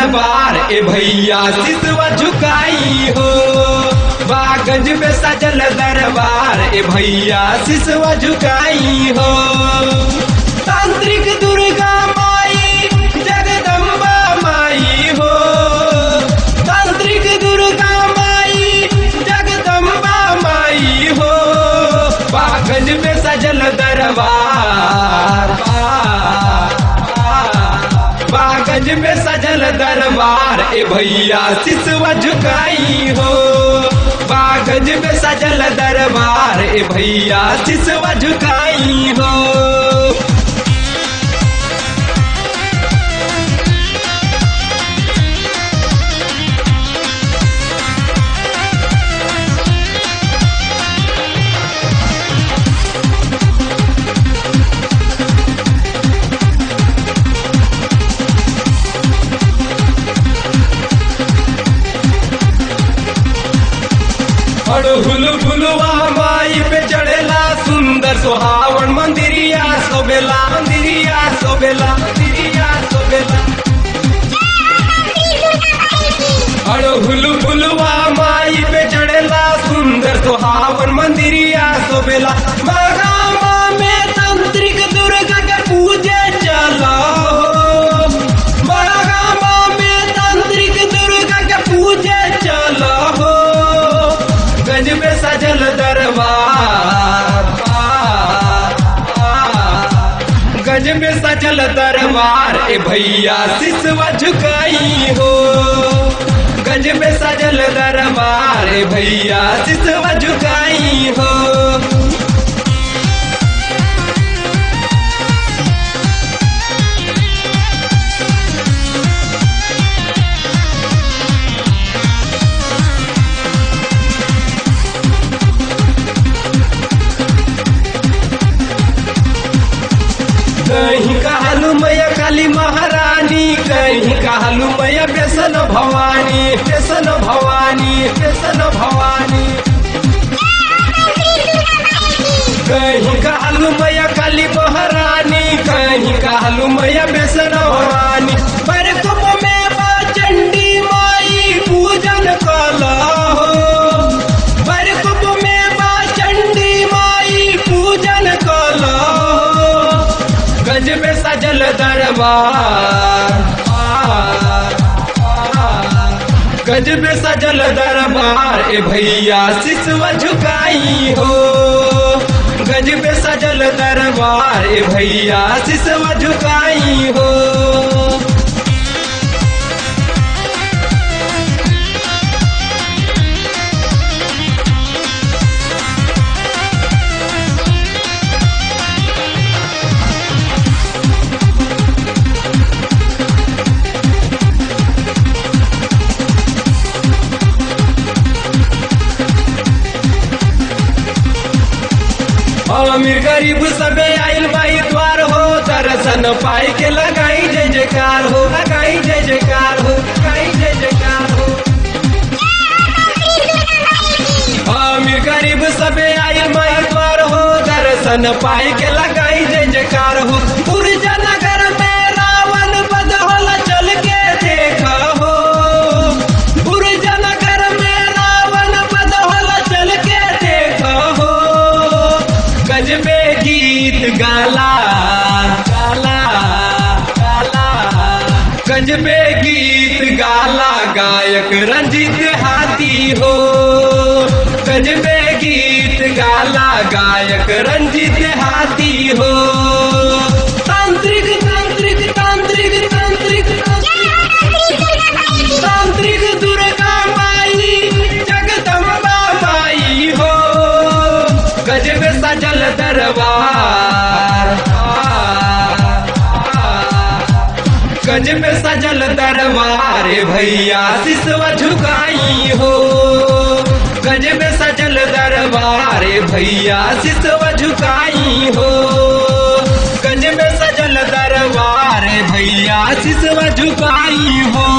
दरबार ए भैया सिसवा झुकाई हो बागज में सजल दरबार ए भैया सिसवा झुकाई हो तांत्रिक दुर्गा माई जगदम्बा माई हो तांत्रिक दुर्गा माई जगदम्बा माई हो बागज में सजल दरबार बागज में सजल दरबार ए भैया सिसवा झुकाई हो बागज में सजल दरबार ए भैया सिसवा झुकाई हो अड़हुल फुलवा माई पे चढ़ेला सुंदर सुहावन मंदिरिया सोबेला मंदिरिया सोबेला मंदिरिया सोबेला अड़हुल फुलवा माई पे चढ़ेला सुंदर सुहावन मंदिरिया सोबेला बगामा में तांत्रिक दुर्गा के पूजे चला हो बगामा में तांत्रिक दुर्गा के पूजे चला हो गज में सजल दरबार गज में सजल दरबार ए भैया सिसवा झुकाई हो गज में सजल दरबार ए भैया सिसवा झुकाई हो कहीं कहलू मैया काली महारानी कहीं कहलू मैया बेसन भवानी बेसन भवानी बेसन भवानी कहीं कहलू मैया काली महारानी कहीं कहलू मैया बेसन भवानी पर कुप में बा चंडी माई पूजन कला हो पर कुप में बा चंडी माई पूजन कला हो गज में सजल दरबार गज में सजल दरबार ए भैया सिसवा झुकाई हो गज में सजल दरबार ए भैया सिसवा झुकाई हो अमीर गरीब सबे आइल बाई द्वार हो दर्शन पाई के लगाई जय जयकार हो लगाई जय जयकार हो लगाई जय जयकार हो अमीर गरीब सबे आइल बाई द्वार हो दर्शन पाई के लगाई जय जयकार हो पुरजा नगर में रावण बध होला चल के देखा हो पुरजा नगर में रावण बध होला चल के देखा हो गजबे गीत गाला गाला गाला गजबे गीत गाला गायक रंजित हाथी हो गजबे गीत गाला गायक रंजित हाथी हो तांत्रिक तांत्रिक तांत्रिक तांत्रिक तांत्रिक दुर्गा माई जगदम्बा माई हो गजब सजल दरबार गज में सजल दरबार ए भैया सिसवा झुकाई हो गज में सजल दरबार ए भैया सिसवा झुकाई हो गज में सजल दरबार ए भैया सिसवा झुकाई हो